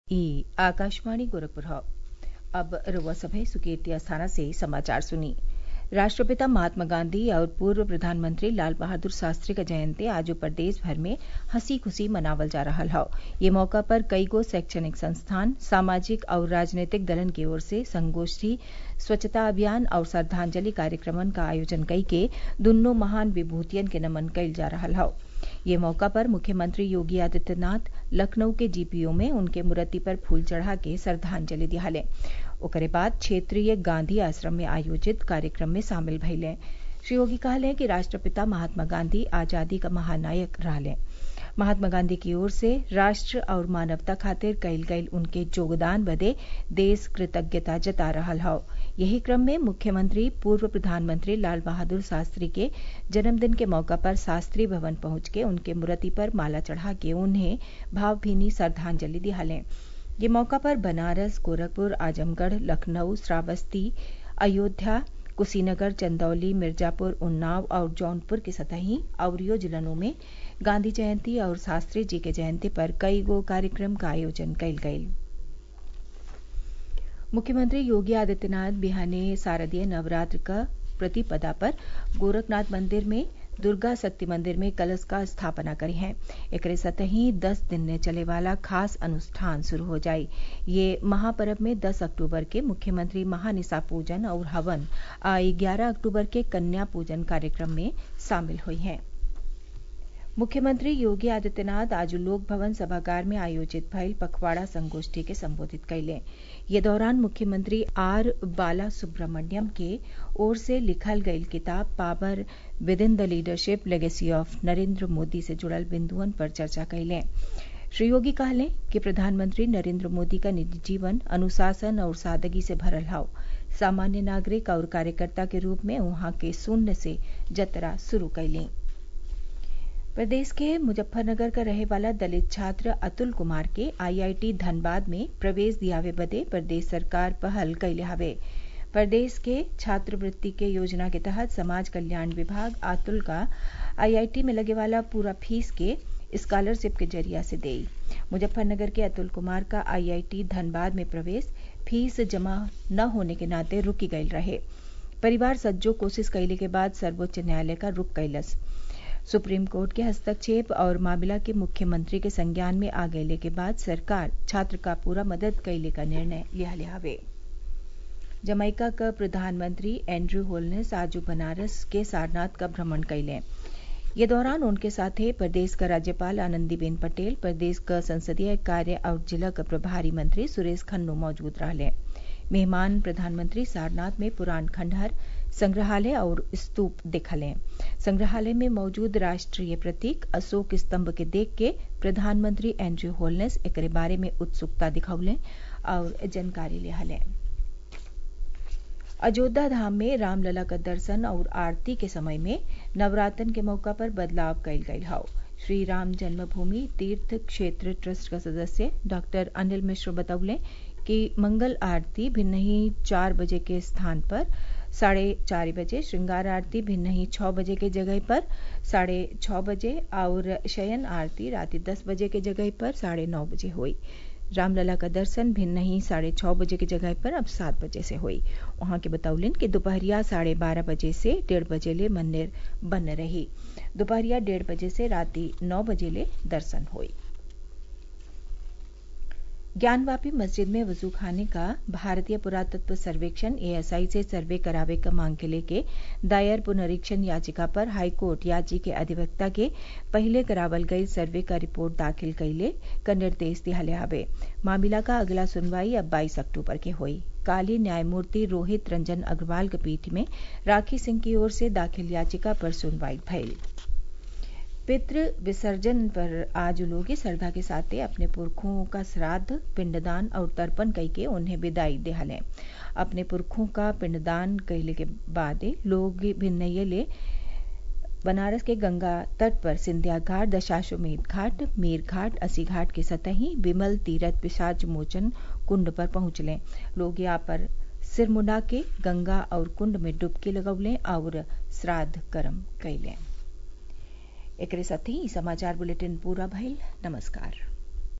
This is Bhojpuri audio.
ई आकाशवाणी गोरखपुर ह अब रउआ सभे सुकेती अस्थाना से समाचार सुनी राष्ट्रपिता महात्मा गांधी और पूर्व प्रधानमंत्री लाल बहादुर शास्त्री क जयंती आज प्रदेश भर में हंसी खुशी मनावल जा रहल हौ ये मौका पर कईगो शैक्षणिक संस्थान सामाजिक और राजनीतिक दलन की ओर से संगोष्ठी स्वच्छता अभियान और श्रद्वांजलि कार्यक्रमन क आयोजन कइके दुन्नो महान विभूतियन के नमन कइल जा रहल हौ ये मौका पर मुख्यमंत्री योगी आदित्यनाथ लखनऊ के जीपीओ में उनके मूर्ति पर फूल चढ़ा के श्रद्वांजलि दियाले ओकरे बाद क्षेत्रीय गांधी आश्रम में आयोजित कार्यक्रम में शामिल भइले श्री योगी कहले कि राष्ट्रपिता महात्मा गांधी आजादी क महानायक रहले महात्मा गांधी की ओर से राष्ट्र और मानवता खातिर कइल गइल उनके योगदान बदे देश कृतज्ञता जता रहल हौ यही क्रम में मुख्यमंत्री पूर्व प्रधानमंत्री लाल बहादुर शास्त्री के जन्मदिन के मौका पर शास्त्री भवन पहुंच के उनके मूर्ति पर माला चढ़ा के उन्हें भावभीनी श्रद्वांजलि दियाले ये मौका पर बनारस गोरखपुर आजमगढ़ लखनऊ श्रावस्ती अयोध्या कुशीनगर चंदौली मिर्जापुर उन्नाव और जौनपुर के सतही अवरियो जिलों में गांधी जयंती और शास्त्री जी के जयंती पर कई गो कार्यक्रम का आयोजन कइल गइल मुख्यमंत्री योगी आदित्यनाथ बिहाने शारदीय नवरात्र क प्रतिपदा पर गोरखनाथ मंदिर में दुर्गा शक्ति मंदिर में कलश का स्थापना करी है एकरे सतही दस दिन में चले वाला खास अनुष्ठान शुरू हो जाई ये महापर्व में 10 अक्टूबर के मुख्यमंत्री महानिसा पूजन और हवन आ ग्यारह अक्टूबर के कन्या पूजन कार्यक्रम में शामिल हुई हैं मुख्यमंत्री योगी आदित्यनाथ आज लोक भवन सभागार में आयोजित भइल पखवाड़ा संगोष्ठी के संबोधित कैले ये दौरान मुख्यमंत्री आर बाला सुब्रमण्यम के ओर से लिखल गईल किताब power within the leadership legacy of Narendra Modi से जुड़ल बिंदुअन पर चर्चा कैले श्री योगी कहले कि प्रधानमंत्री नरेंद्र मोदी का निजी जीवन अनुशासन और सादगी से भरल हौ सामान्य नागरिक और कार्यकर्ता के रूप में वहां के शून्य से जतरा शुरू कैली प्रदेश के मुजफ्फरनगर का रहे वाला दलित छात्र अतुल कुमार के आईआईटी धनबाद में प्रवेश दियावे बदे प्रदेश सरकार पहल कैले हवे प्रदेश के छात्रवृत्ति के योजना के तहत समाज कल्याण विभाग अतुल का आईआईटी में लगे वाला पूरा फीस के स्कॉलरशिप के जरिया से देई मुजफ्फरनगर के अतुल कुमार का आईआईटी धनबाद में प्रवेश फीस जमा न होने के नाते रुकी गयल रहे परिवार सज्जो कोशिश कैले के बाद सर्वोच्च न्यायालय का रुक कैलस सुप्रीम कोर्ट के हस्तक्षेप और मामला के मुख्यमंत्री के संज्ञान में आ गये के बाद सरकार छात्र का पूरा मदद कैले का निर्णय लिया हवे जमैका का प्रधानमंत्री एंड्रू होलनेस आज बनारस के सारनाथ का भ्रमण कैले ये दौरान उनके साथे प्रदेश का राज्यपाल आनंदीबेन पटेल प्रदेश का संसदीय कार्य और जिला का प्रभारी मंत्री सुरेश खन्नू मौजूद रहले मेहमान प्रधानमंत्री सारनाथ में पुराण खंडहर संग्रहालय और स्तूप देखले संग्रहालय में मौजूद राष्ट्रीय प्रतीक अशोक स्तंभ के देख के प्रधानमंत्री एंड्रयू होलनेस एक बारे में उत्सुकता दिखौले और जानकारी लिहले अयोध्या धाम में रामलला का दर्शन और आरती के समय में नवरात्रन के मौका पर बदलाव कैल गई हौ श्री राम जन्मभूमि तीर्थ क्षेत्र ट्रस्ट का सदस्य डॉक्टर अनिल मिश्र बतौले कि मंगल आरती भिन्न ही चार बजे के स्थान पर साढ़े चार बजे श्रृंगार आरती भिन्न ही छह बजे के जगह पर साढ़े छह बजे और शयन आरती रात दस बजे के जगह पर साढ़े नौ बजे हुई रामलला का दर्शन भिन्न ही साढ़े छह बजे की जगह पर अब सात बजे से हुई वहां के बतौलन कि दोपहरिया साढ़े बारह बजे से डेढ़ बजे ले मंदिर बंद रही दोपहरिया डेढ़ बजे से राति नौ बजे ले दर्शन हुई ज्ञानवापी मस्जिद में वजू खाने का भारतीय पुरातत्व सर्वेक्षण एएसआई से सर्वे करावे का मांग के लेके दायर पुनरीक्षण याचिका पर हाईकोर्ट याची के अधिवक्ता के पहले करावल गई सर्वे का रिपोर्ट दाखिल कैले का निर्देश दिहाले हवे मामला का अगला सुनवाई अब 22 अक्टूबर के हुई काली न्यायमूर्ति रोहित रंजन अग्रवाल के पीठ में राखी सिंह की ओर से दाखिल याचिका पर सुनवाई भइल पितृ विसर्जन पर आज लोग श्रद्धा के साथ अपने पुरखों का श्राद्ध पिंडदान और तर्पण कई के उन्हें विदाई दिहाले अपने पुरखों का पिंडदान कहले के बाद लोग भिन्न ले बनारस के गंगा तट पर सिंधिया घाट दशाश्वमेध घाट मीर घाट असी घाट के सतही विमल तीरथ पिशाच मोचन कुंड पर पहुंचले लोग यहाँ पर सिर मुंडा के गंगा और कुंड में डुबकी लगौले और श्राद्ध कर्म कैले एकरे साथ ही समाचार बुलेटिन पूरा भइल नमस्कार